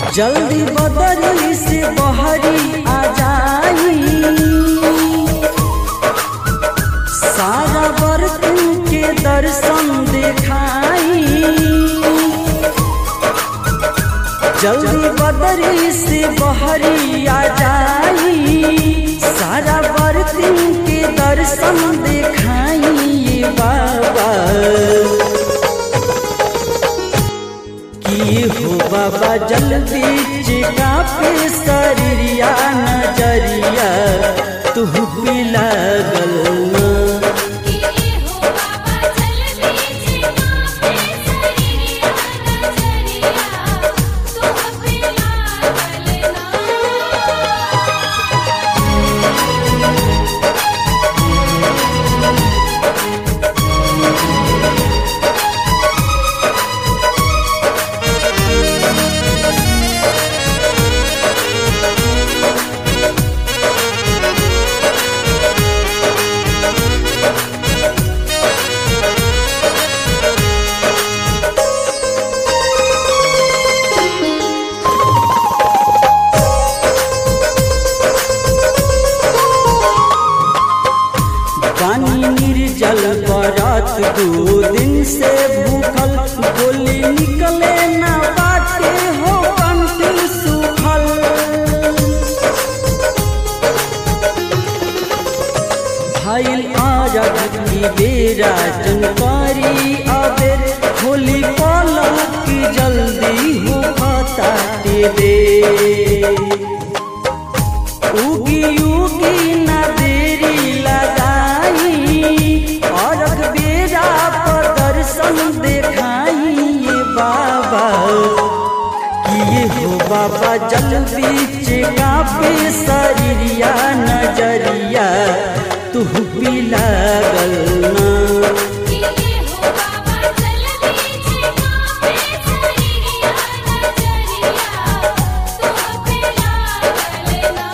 जल्दी बदरी से बहरी आ जाई सारा बर्तन के दर्शन दिखाई जल्दी बदरी से बहरी आ जाई सारा बर्तन के दर्शन दिखाई ये बाबा की हो बाबा जल्दी चिका पे शरीरिया नजरिया तू भी लागल ना किए हो बाबा जल्दी चिका पे सरिया नजरिया तुह पे लागल ना पानी निर्जल बरत दो दिन से भूखल गोली निकले ना बाटे हो कंठ सुखल भइल आरग की बेरा जनकारी अबेर होली पलक की जल्दी हो खाता दे उगी उगी न देरी लगाई और बेरा पर दर्शन देखाई ये बाबा किए हो बाबा जल बीच कापे शरीरिया नजरिया तू भी लागल ना किए हो बाबा जल्दी चिका पे सरिया नजरिया तुह पे लागल ना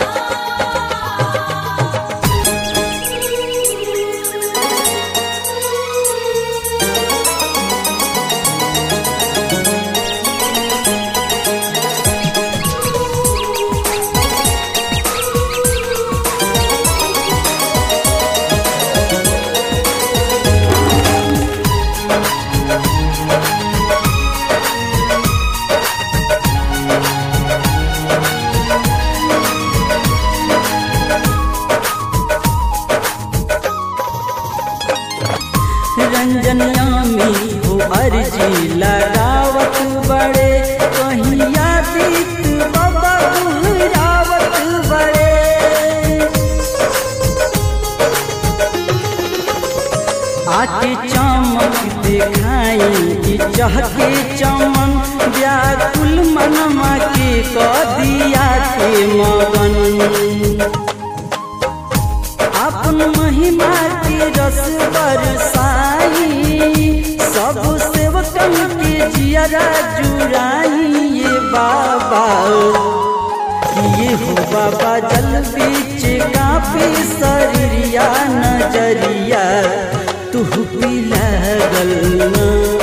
रंजनियामी हो अर्जी लगावत बड़े कहीं यादित बाबा गुहरावत बड़े आके चमक दिखाई कि चहके चमन व्याकुल मनमा के कदिया के मगन अपन महिमा के रस बरसाई सब सेवकन के जियरा जुराई ये बाबा ये हो बाबा जल बीच काफी शरीरिया नजरिया तू भी लागल ना